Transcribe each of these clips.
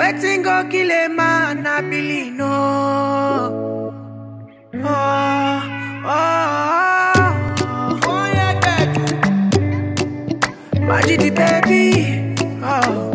Wetin go kill a man, I believe no. Oh, oh, oh, oh, yeah, baby. Magic the baby. Oh.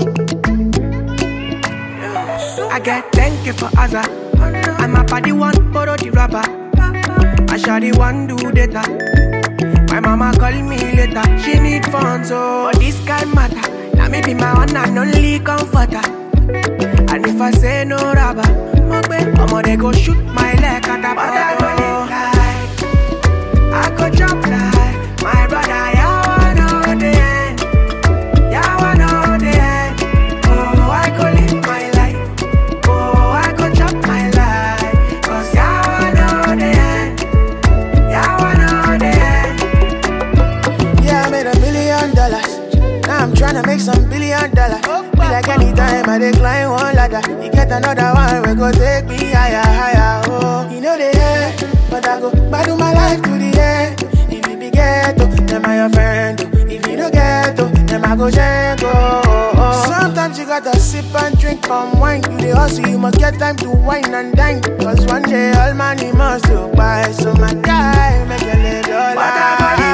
I get thank you for Azza. I'm a party one, borrow the rapper. I shall the one do data. My mama call me later. She need funds, so but this guy matter. Now me be my one and only comforter. And if I say no rubber, I'ma they go shoot my leg at the But I go live like I go jump like my brother. Yeah, I know the end. Yeah, I know the end. Oh, I go live my life. Oh, I go chop my life. Cause yeah, I know the end. Yeah, I know the end. Yeah, I made a million dollars. Now I'm tryna make some billion dollars. Be like anytime I decline one ladder. You get another one, we go take me higher, higher. Oh, you know the end, but I go battle my life to the end. If you be ghetto, then I your friend. oh. If you don't get to, then I go jank. Oh, oh, oh. Sometimes you gotta sip and drink palm wine. You the hustle, you must get time to wine and dine. Cause one day all money must go by. So my guy, make a little But I go life.